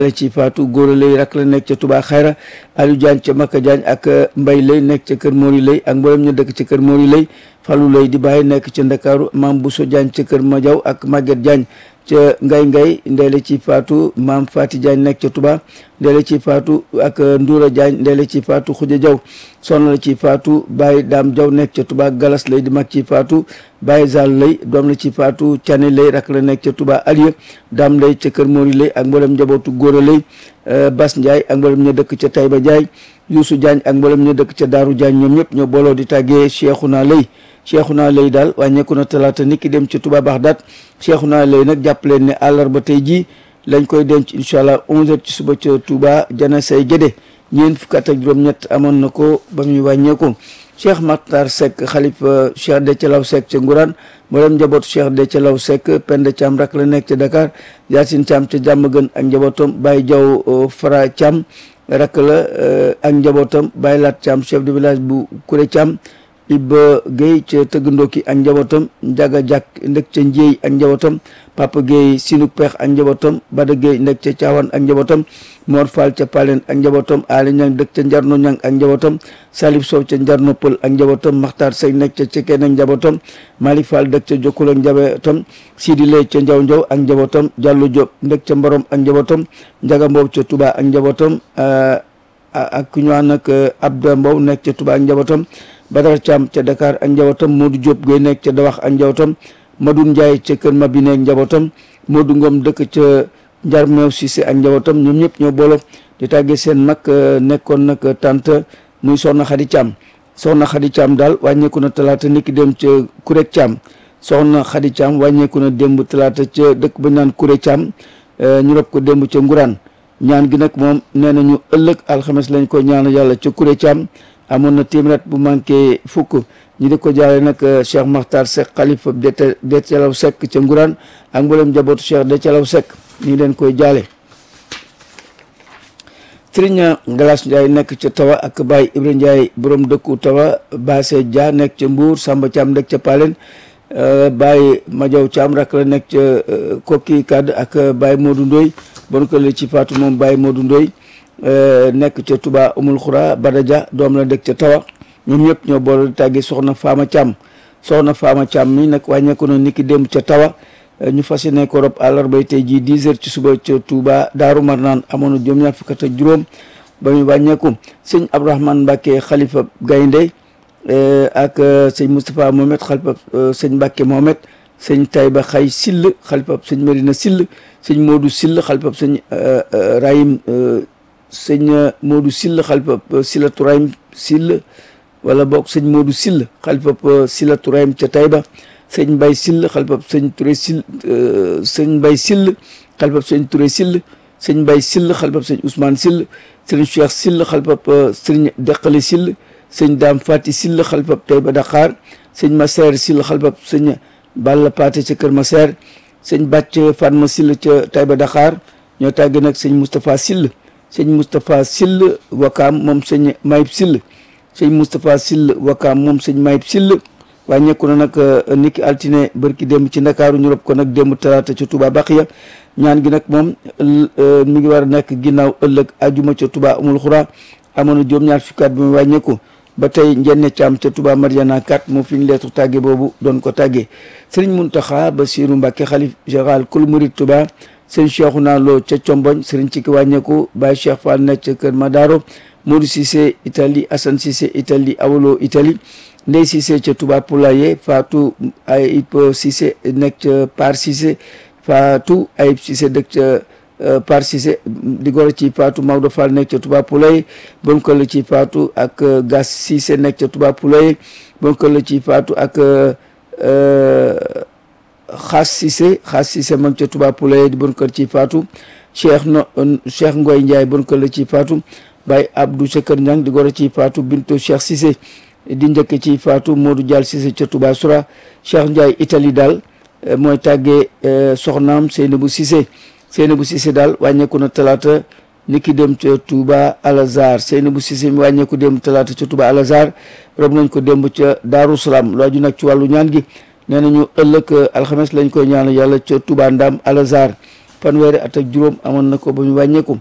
la ci faatu góor lay rak la nekk ca Touba Xayra Aliou Diagne ca Makka Diagne ak Mbay lay nekk ca kër Mori lay ak mboolem ñu dëkk ca kër Mori lay Fallou lay di bàyyi nekk ca Ndakaaru Maam Bousso Diagne ca kër Madiaw ak Maguette Diagne ca ngay ngay ndeele ci faatu maam Fati Diagne nekk ca Touba ndeele ci faatu ak Ndoura Diagne ndeele ci faatu Xuja Jaw soxna la ci faatu Baye Daam Jaw nekk ca Touba Galas lay di mag ci faatu Baye Zal lay doom la ci faatu Cane lay rak la nekk ca Touba Aliya Daam lay ca kër Mori lay ak mboolem njabootu góor lay Bas Ndiaye ak mboolem ñu dëkk ca Taïba Ndiaye Youssou Diagne ak mboolem ñu dëkk ca Daaru Diagne ñoom ñëpp ñoo booloo di tàggee Cheikhouna lay Cheikhouna lay daal wàññeeku na talaata niki dem ci Touba Baxdaat Cheikhouna lay nag jàpp leen ne àllarba tey jii lañ koy denc incha allah 11h ci suba ca Touba jana say gédé ñeent fukk ak juróom-ñett amoon na ko ba muy wàññeeku Cheikh Makhtar Seck xalifa Cheikh Déthié Law Seck ca Ngourane mboolem njabootu Cheikh Déthié Law Seck Penda Thiam rak la nekk ca Dakar Yacine Thiam ca Diamaguène ak njabootam Baye Diaw Fara Thiam rak la ak njabootam Baye Lat Thiam chef de village bu Kouré Thiam Ibba Guèye ca Tëggandooki ak njabootam Njaga Jàkk ndëkk ca Njéey ak njabootam Papa Guèye Sinuk Peex ak njabootam Bada Guèye ndëkk ca Caawan ak njabootam Mor Fall ca Palen ak njabootam Ali Ñang dëkk ca Njarno Ñang ak njabootam Salif Sow ca Njarno Pël ak njabootam Maxtaar Sey nekk ca Cekeen ak njabootam Malick Fall dëkk ca Jokkul ak njabootam Sidi Lay ca Njaw Njaw ak njabootam Jàllu Diop ndëkk ca Mborom ak njabootam Njaga Mboob ca Touba ak njabootam ak ku ñu ànd ak Abda Mbow nekk ca Touba ak njabootam Badara Thiam ca Dakar ak njabootam Modou Diop Gueye nekk ca Dawax ak njabootam Madou Ndiaye ca Kër Mabine ak njabootam Modou Ngom dëkk ca Njar Meew Cissé ak njabootam ñoom ñëpp ñoo boolo di tàggee seen mag nekkoon nag tante muy Soxna Xadi Thiam Soxna Xadi Thiam daal wàññeeku na talaata niki dem ca Kurek Thiam Soxna Xadi Thiam wàññeeku na démb talaata ca dëkk ba ñu naan Kurek Thiam ñu rob ko démb ca Nguraan ñaan gi nag moom nee nañu ëllëg alxames lañ ko ñaan yàlla ca Kurek Thiam amoon na téeméer bu manqué fukk ñi di ko jaale nag Cheikh Makhtar Seck xalifa Déthié Law Seck ca Ngourane ak mboolem njabootu Cheikh Déthié Law Seck ñu leen koy jaale Sëriñ Galas Ndiaye nekk ca Tawa ak Baye Ibrahima Ndiaye borom dëkku Tawa Basse Dia nekk ca Mbour Samba Thiam nekk ca Palen Baye Madiaw Thiam rak la nekk ca Kokki Kadd ak Baye Modou Ndoy bon ko la ci faatu moom Baye Modou Ndoy nekk ca Touba Umul Xura Badaja doom la dëkk ca Tawa ñoom ñëpp ñoo boole di tàggi soxna Fama Thiam soxna Fama Thiam mi nag wàññeeku na niki démb ca Tawa ñu fas yéene ko rob àllarbay tey jii 10 heures ci suba ca Touba Daaru Marnaan amoon na juróom-ñaar fukk ak juróom ba muy wàññeeku sëñ Abdourahmane Mbacke xalifa Gaynde ak sëñ Moustapha Mohamed xalifa sëñ Mbacke Mohamed sëñ Taïba Xay Sill xalifa sëñ Medina Sill sëñ Modou Sill xalifa sëñ Rahim sëñ Modou Sill xalifa Silatu Rahim Sill wala boog sëñ Modou Sill xalifa Silatu Rahim ca Taïba sëñ Mbay Sill xalifa sëñ Touré Sill sëñ Mbay Sill xalifa sëñ Touré Sill sëñ Mbay Sill xalifa sëñ Ousmane Sill sëñ Cheikh Sill xalifa sëñ Deqali Sill sëñ Daam Fati Sill xalifa Taïba Dakar sëñ Maseer Sill xalifa sëñ Balla Paate ca Kër Maseer sëñ Bàcc Fatma Sill ca Taïba Dakar ñoo tàgg nag sëñ Moustapha Sill sëñ Moustapha Sill Wakaam moom sëñ Mayib Sill sëñ Moustapha Sill Wakaam moom sëñ Mayib Sill wàññeeku na nag niki altine bërki démb ci ndakaaru ñu rob ko nag démb talaata ca Touba Baxiya ñaan gi nag moom mi ngi war a nekk ginnaaw ëllëg ajuma ca Touba amul xura amoon na juróom-ñaar fukki at bi mu wàññeeku ba tey njenne caam ca Touba Mariana 4 moo fi ñu leetu tàgge boobu doon ko tàggee Serigne Mountakha Bassirou Mbacké xalif général kul murid Touba sëñ Cheikhouna Lo ca Comboñ Serigne Cikki wàññeeku Baye Cheikh Fall nekk ca Kër Madaro Modou Cissé Italie Assane Cissé Italie Awolo Italie Ndey Cissé ca Touba Poulaye Fatou Ayib Cissé nekk ca Par Cissé Fatou Ayib Cissé dëkk ca Par Cissé di goro ci Fatou Maodo Fall nekk ca Touba Poulaye bon ko la ci Fatou ak Gas Cissé nekk ca Touba Poulaye bon ko la ci Fatou ak Xaas Cissé Xaas Cissé mag ca Touba Poulaye di bon ko ci Fatou Cheikh no Cheikh Ngoy Ndiaye bon ko la ci Fatou Baye Abdou ca Kër Ñang di goro ci Fatou Bintou Cheikh Cissé di njëkk ci Fatou Modou Dial Cissé ca Touba Soura Cheikh Ndiaye Italie daal mooy tàggee soxnaam Seynabou Cissé Seynabou Cissé daal wàññeeku na talaata niki dem ca Touba Alazar Seynabou Cissé mi wàññeeku dem talaata ca Touba Alazar rob nañ ko démb ca Daaru Salaam lu aju nag ci wàllu ñaan gi nee nañu ëllëg alxames lañ koy ñaan yàlla ca Touba Ndam Alazar fanweeri at ak juróom amoon na ko ba ñu wàññeeku